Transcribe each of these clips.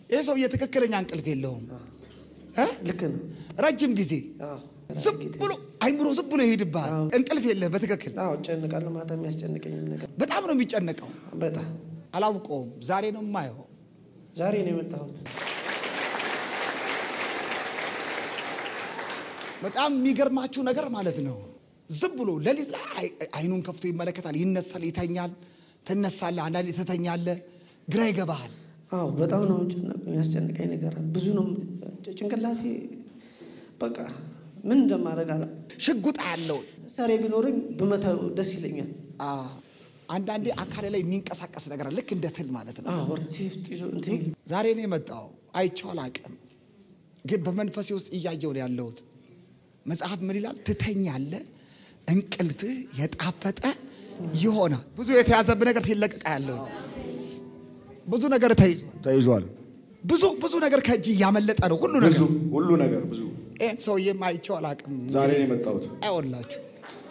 ይህ ሰውዬ ትክክለኛ እንቅልፍ የለውም እ? ልክ ነው። ረጅም ጊዜ አዎ ዝም ብሎ አይምሮ ዝም ብሎ ይሄድብሃል። እንቅልፍ የለህ በትክክል አዎ እጨንቃለሁ። ማታ የሚያስጨንቀኝ ነገር በጣም ነው የሚጨነቀው። በጣም አላውቀውም። ዛሬ ነው የማየው። ዛሬ ነው የመጣሁት። በጣም የሚገርማችሁ ነገር ማለት ነው። ዝም ብሎ ሌሊት ላይ አይ- አይኑን ከፍቶ ይመለከታል፣ ይነሳል፣ ይተኛል። ትነሳለህ፣ አንዳንዴ ትተኛለህ፣ ግራ ይገባሃል። አዎ በጣም ነው ጭንቅ- የሚያስጨንቀኝ ነገር አለ። ብዙ ነው ጭንቅላቴ በቃ ምን እንደማደርግ አላ ሽጉጥ ያለው መሳሪያ ቢኖረኝ ብመታው ደስ ይለኛል። አንዳንዴ አካል ላይ የሚንቀሳቀስ ነገር አለ፣ ልክ እንደ ትል ማለት ነው። አዎ ወርቴ ውስጥ ይዞ እንትን ዛሬ ነው የመጣው። አይቼው አላቅም፣ ግን በመንፈሴ ውስጥ እያየው ነው ያለሁት። መጽሐፍ ምን ይላል? ትተኛለህ፣ እንቅልፍህ የጣፈጠ ይሆናል። ብዙ የተያዘብህ ነገር ሲለቀቃ ያለው ብዙ ነገር ተይዟል። ተይዟል። ብዙ ብዙ ነገር ከእጅ እያመለጠ ነው ሁሉ ብዙ ነገር። ሁሉ ነገር ብዙ ይህን ሰውዬም አይቼው አላቅም። ዛሬ ነው የመጣሁት። አይወላችሁ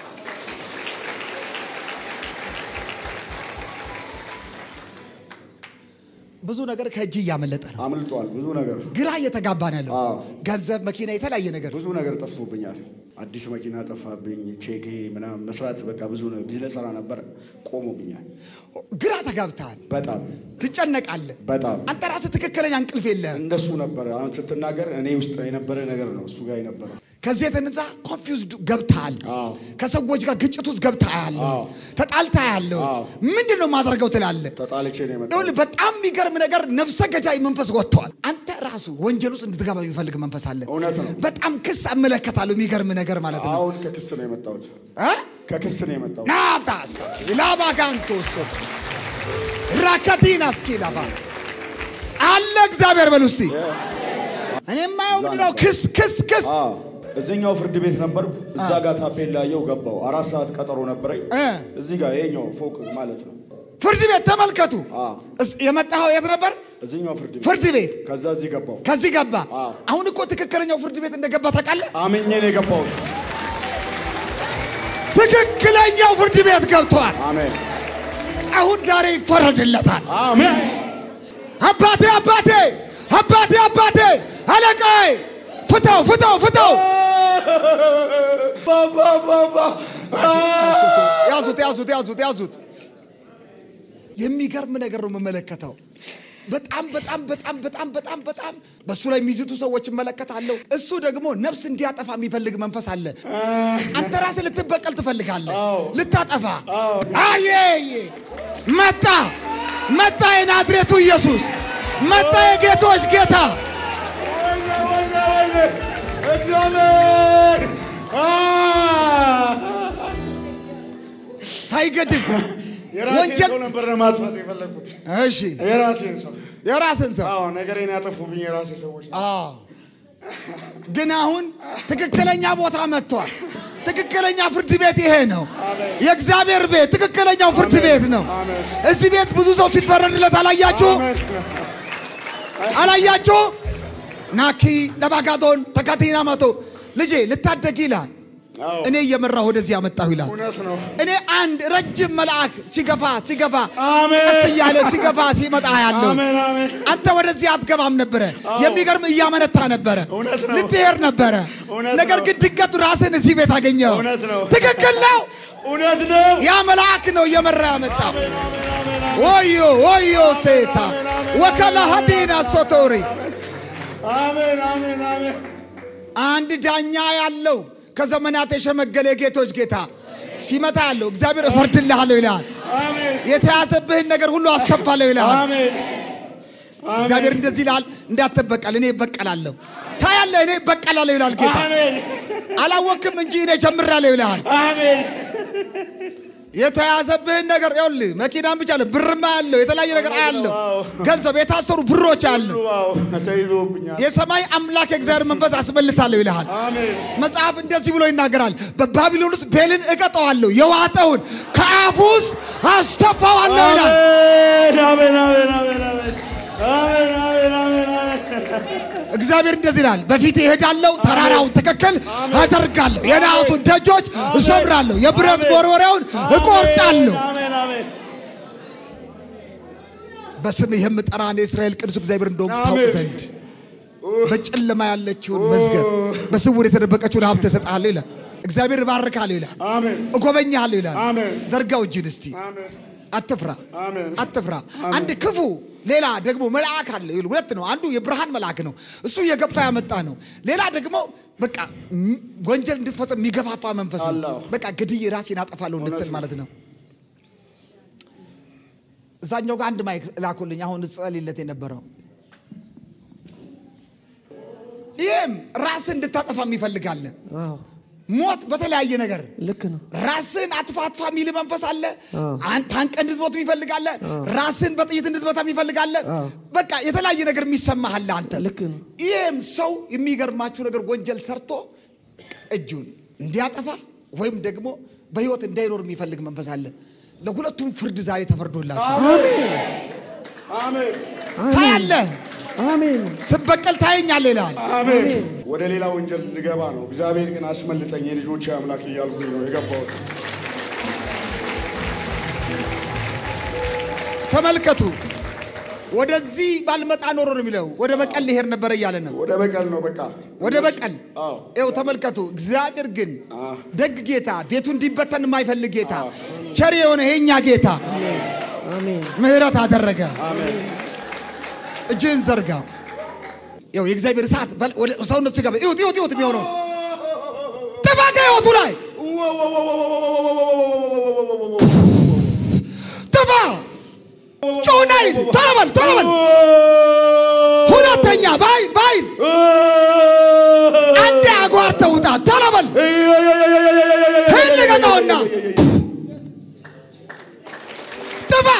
ብዙ ነገር ከእጅ እያመለጠ ነው። አምልጧል። ብዙ ነገር ግራ እየተጋባ ነው ያለው። አዎ። ገንዘብ፣ መኪና፣ የተለያየ ነገር ብዙ ነገር ጠፍቶብኛል። አዲስ መኪና ጠፋብኝ። ቼክ ምናምን መስራት በቃ ብዙ ነው። ቢዝነስ ስራ ነበር ቆሞብኛል። ግራ ተጋብተሃል፣ በጣም ትጨነቃለህ። በጣም አንተ ራስህ ትክክለኛ እንቅልፍ የለህም። እንደሱ ነበር። አሁን ስትናገር እኔ ውስጥ የነበረ ነገር ነው እሱ ጋር የነበረ ከዚህ የተነሳ ኮንፊውዝድ ገብተሃል። አዎ። ከሰዎች ጋር ግጭት ውስጥ ገብተህ ያለሁ አዎ። ተጣልተህ ያለሁ አዎ። ምንድን ነው ማድረገው ትላለህ። ተጣልቼ ነው የመጣሁት። ይኸውልህ በጣም የሚገርም ነገር ነፍሰ ገዳይ መንፈስ ወጥተዋል። አንተ ራሱ ወንጀል ውስጥ እንድትገባ የሚፈልግ መንፈስ አለ። እውነት ነው። በጣም ክስ አመለከታለሁ። የሚገርም ነገር ማለት ነው። አሁን ከክስ ነው የመጣሁት። እ? ከክስ ነው የመጣሁት። ናታስ ላባጋንቶ ሶ ራካቲና እስኪ ላባ አለ እግዚአብሔር በል ውስጥ እኔ የማየው ምንድን ነው? ክስ ክስ ክስ አዎ እዚህኛው ፍርድ ቤት ነበር። እዛ ጋር ታፔላ ያየው ገባው። አራት ሰዓት ቀጠሮ ነበረኝ። እ እዚህ ጋር ይሄኛው ፎቅ ማለት ነው። ፍርድ ቤት ተመልከቱ። አዎ እስ- የመጣኸው የት ነበር? እዚህኛው ፍርድ ቤት ፍርድ ቤት ከዛ እዚህ ገባው። ከዚህ ገባ። አዎ። አሁን እኮ ትክክለኛው ፍርድ ቤት እንደገባ ታውቃለህ? አምኜ ነው የገባሁት። ትክክለኛው ፍርድ ቤት ገብቷል። አሜን አሁን ዛሬ ይፈረድለታል። አሜን። አባቴ አባቴ አባቴ አባቴ አለቃዬ ፍታው ፍታው ፍታው ባባ ባባ ያዙት ያዙት ያዙት ያዙት። የሚገርም ነገር ነው የምመለከተው። በጣም በጣም በጣም በጣም በጣም በጣም በእሱ ላይ የሚዝቱ ሰዎች እመለከታለሁ። እሱ ደግሞ ነፍስ እንዲያጠፋ የሚፈልግ መንፈስ አለ። አንተ ራስህ ልትበቀል ትፈልጋለህ፣ ልታጠፋ። አየ መጣ መጣ፣ የናዝሬቱ ኢየሱስ መጣ፣ የጌቶች ጌታ እግዚአብሔር ሳይገድል የራሴን ወንጀል ሰው ነበር ለማጥፋት የፈለግኩት። እሺ፣ የራሴን ሰው የራስን ሰው አዎ፣ ነገሬን ያጠፉብኝ የራሴ ሰዎች ናቸው። አዎ። ግን አሁን ትክክለኛ ቦታ መጥቷል። ትክክለኛ ፍርድ ቤት ይሄ ነው። የእግዚአብሔር ቤት ትክክለኛው ፍርድ ቤት ነው። እዚህ ቤት ብዙ ሰው ሲፈረድለት አላያችሁ? አላያችሁ? ናኪ ለባጋዶን ተካቲና መቶ ልጄ ልታደግ ይላል። አዎ፣ እኔ እየመራሁ ወደዚህ ያመጣሁ ይላል። እውነት ነው። እኔ አንድ ረጅም መልአክ ሲገፋ ሲገፋ አሜን። ቀስ እያለ ሲገፋ ሲመጣ ያለው አሜን አሜን። አንተ ወደዚህ አትገባም ነበረ። የሚገርም እያመነታ ነበረ። እውነት ነው። ልትሄድ ነበረ። እውነት ነገር ነው። ግን ድንገት ራስን እዚህ ቤት አገኘው። እውነት ነው። ትክክል ነው። እውነት ነው። ያ መልአክ ነው እየመራ ያመጣ። ወዮ ወዮ ሴታ ወከላ ሀዲና ሶቶሪ አሜን አሜን አሜን። አንድ ዳኛ ያለው ከዘመናት የሸመገለ የጌቶች ጌታ ሲመታ ያለው እግዚአብሔር እፈርድልሃለሁ ይልሃል። አሜን የተያዘብህን ነገር ሁሉ አስተፋለሁ ይልሃል። አሜን እግዚአብሔር እንደዚህ ይልሃል፣ እንዳትበቀል እኔ እበቀላለሁ። ታያለህ፣ እኔ እበቀላለሁ ይልሃል ጌታ። አሜን አላወቅም እንጂ እኔ ጀምራለሁ ይልሃል። አሜን። የተያዘብህን ነገር ይኸውልህ፣ መኪናም ብቻ አለ ብርማ ያለው የተለያየ ነገር አያለው፣ አዎ። ገንዘብ የታሰሩ ብሮች አሉ። ዋው ተይዞብኛል። የሰማይ አምላክ የእግዚአብሔር መንፈስ አስመልሳለሁ ይልሃል። አሜን መጽሐፍ እንደዚህ ብሎ ይናገራል። በባቢሎን ውስጥ ቤልን እቀጠዋለሁ፣ የዋጠውን ከአፉ ውስጥ አስተፋዋለሁ ይላል። አሜን አሜን አሜን አሜን አሜን አሜን አሜን አሜን። እግዚአብሔር እንደዚህ ይላል፣ በፊት እሄዳለሁ፣ ተራራውን ትክክል አደርጋለሁ፣ የነሐሱን ደጆች እሰብራለሁ፣ የብረት መወርወሪያውን እቆርጣለሁ። አሜን አሜን በስምህ የምጠራ እኔ የእስራኤል ቅዱስ እግዚአብሔር እንደሆንኩ ታውቅ አሜን። ዘንድ በጨለማ ያለችውን መዝገብ በስውር የተደበቀችውን ሀብት እሰጥሃለሁ ይላል። እግዚአብሔር እባርካለሁ ይላል። አሜን እጎበኛለሁ ይላል። አሜን። ዘርጋው እጅን እስቲ አሜን አትፍራ አሜን። አትፍራ። አንድ ክፉ ሌላ ደግሞ መልአክ አለ። ይኸውልህ፣ ሁለት ነው። አንዱ የብርሃን መልአክ ነው፣ እሱ የገፋ ያመጣ ነው። ሌላ ደግሞ በቃ ም- ወንጀል እንድትፈጽም የሚገፋፋ መንፈስ ነው። አላህ። በቃ ግድዬ ራሴን አጠፋለሁ እንድትል ማለት ነው። እዛኛው ጋር አንድ ማይክ ላኩልኝ። አሁን ጸልይለት የነበረው ይህም ራስን እንድታጠፋ የሚፈልጋለ አዎ ሞት በተለያየ ነገር ልክ ነው። ራስን አጥፋ አጥፋ የሚል መንፈስ አለ። አዎ። አንተ አንቀ እንድትሞት የሚፈልጋለ። ራስን በጥይት እንድትመታ የሚፈልጋለ። አዎ። በቃ የተለያየ ነገር የሚሰማሃል አንተ። ልክ ነው። ይህም ሰው የሚገርማችሁ ነገር ወንጀል ሰርቶ እጁን እንዲያጠፋ ወይም ደግሞ በህይወት እንዳይኖር የሚፈልግ መንፈስ አለ። ለሁለቱም ፍርድ ዛሬ ተፈርዶላቸው አሜን ታያለህ። አሜን ስበቀል ታየኛለህ ይልሃል። አሜን። ወደ ሌላ ወንጀል ልገባ ነው። እግዚአብሔር ግን አስመልጠኝ የልጆቼ አምላክ እያልኩኝ ነው የገባሁት። ተመልከቱ። ወደዚህ ባልመጣ ኖሮ ነው የሚለው። ወደ በቀል ሊሄድ ነበረ እያለ ነው። ወደ በቀል ነው በቃ ወደ በቀል አዎ። ይኸው ተመልከቱ። እግዚአብሔር ግን አዎ። ደግ ጌታ፣ ቤቱ እንዲበተን የማይፈልግ ጌታ፣ ቸር የሆነ የኛ ጌታ አሜን ምሕረት አደረገ። እጅህን ዘርጋ። ይኸው የእግዚአብሔር እሳት በል- ወደ ሰውነቱ ሲገባ ይሁት ይሁት ይሁት የሚሆነው ጥፋ ከህይወቱ ላይ ጥፋ ጩና ይል ቶሎ በል ቶሎ በል ሁለተኛ በኃይል በኃይል አንዴ አጓርተህ ውጣ ቶሎ በል ይህን ልቀቀውና ጥፋ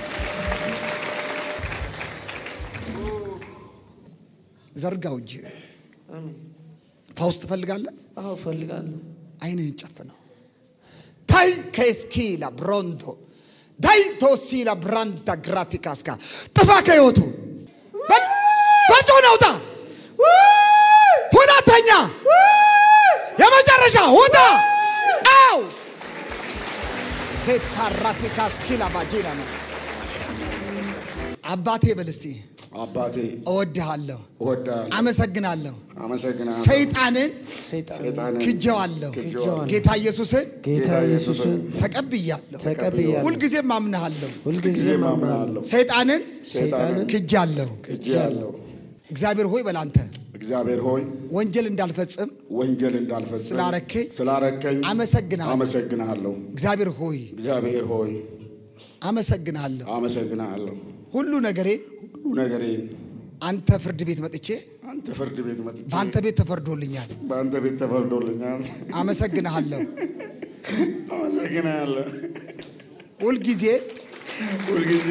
ዘርጋው እጅ አሜን ፋውስ ትፈልጋለህ አዎ እፈልጋለሁ አይንህን ጨፍነው ታይ ከስኪላ ብሮንዶ ዳይ ቶሲላ ብራንዳ ግራቲካስካ ጥፋ ከህይወቱ በል በጮህ ውጣ ሁለተኛ የመጨረሻ ውጣ አው ዜታራቲካስኪላ ባጂና ነው አባቴ በል እስቲ አባቴ እወድሃለሁ እወዳለሁ፣ አመሰግናለሁ አመሰግናለሁ። ሰይጣንን ሰይጣን ሰይጣንን ክጀዋለሁ ክጄዋለሁ። ጌታ ኢየሱስን ጌታ ኢየሱስን ተቀብያለሁ ተቀብያለሁ ሁልጊዜም አምንሃለሁ ሁልጊዜ ጊዜ ማምናለሁ ማምናለሁ፣ ሰይጣንን ሰይጣንን ክጃለሁ ክጄአለሁ። እግዚአብሔር ሆይ በላንተ እግዚአብሔር ሆይ ወንጀል እንዳልፈጽም ወንጀል እንዳልፈጽም ስላረከኝ ስላረከኝ አመሰግናለሁ። አመሰግናለሁ። እግዚአብሔር ሆይ እግዚአብሔር ሆይ አመሰግናለሁ አመሰግናለሁ። ሁሉ ነገሬን ሁሉ ነገሬን አንተ ፍርድ ቤት መጥቼ አንተ ፍርድ ቤት መጥቼ በአንተ ቤት ተፈርዶልኛል በአንተ ቤት ተፈርዶልኛል። አመሰግንሃለሁ አመሰግናለሁ። ሁልጊዜ ሁልጊዜ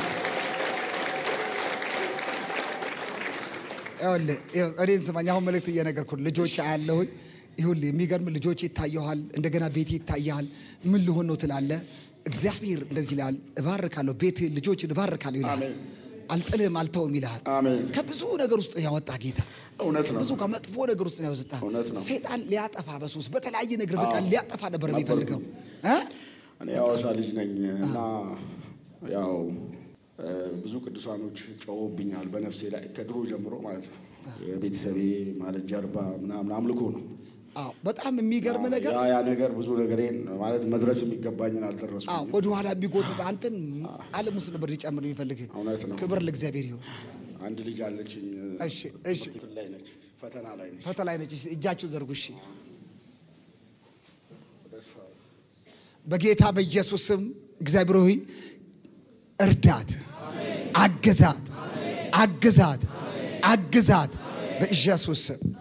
ይኸውልህ ይኸው እኔን ስማኝ። አሁን መልእክት እየነገርኩህ ልጆች አያለሁኝ። ይሁን የሚገርም ልጆች ይታየኋል። እንደገና ቤት ይታያል። ምን ልሆን ነው ትላለህ። እግዚአብሔር እንደዚህ ይላል፣ እባርካለሁ፣ ቤት ልጆችን እባርካለሁ ይላል። አሜን። አልጥልህም፣ አልተውም ይልሃል። አሜን። ከብዙ ነገር ውስጥ ያወጣ ጌታ እውነት ነው። ብዙ ከመጥፎ ነገር ውስጥ ነው ያወጣ። እውነት ነው። ሰይጣን ሊያጠፋ በሱስ በተለያየ ነገር በቃ አዎ። ሊያጠፋ ነበር ነበርኩ። የሚፈልገው እ? እኔ የሐዋሳ ልጅ ነኝ እና ያው እ፣ ብዙ ቅዱሳኖች ጮኸውብኛል በነፍሴ ላይ ከድሮ ጀምሮ ማለት ነው። የቤተሰቤ ማለት ጀርባ ምናምን አምልኮ ነው። አዎ በጣም የሚገርም ነገር ያ ያ ነገር ብዙ ነገሬን ማለት መድረስ የሚገባኝን አዎ አልደረስኩም። ወደ ኋላ የሚጎትት አንተን ዓለም ውስጥ ነበር ሊጨምር የሚፈልግ እውነት ነው። ክብር ለእግዚአብሔር ይሁን። አንድ ልጅ አለችኝ። እሺ እሺ እንትን ላይ ነች፣ ፈተና ላይ ነች። ፈተና ላይ ነች። እጃችሁን ዘርጉ። እሺ በጌታ በኢየሱስ ስም እግዚአብሔር ሆይ እርዳት፣ አግዛት፣ አግዛት፣ አግዛት በኢየሱስ ስም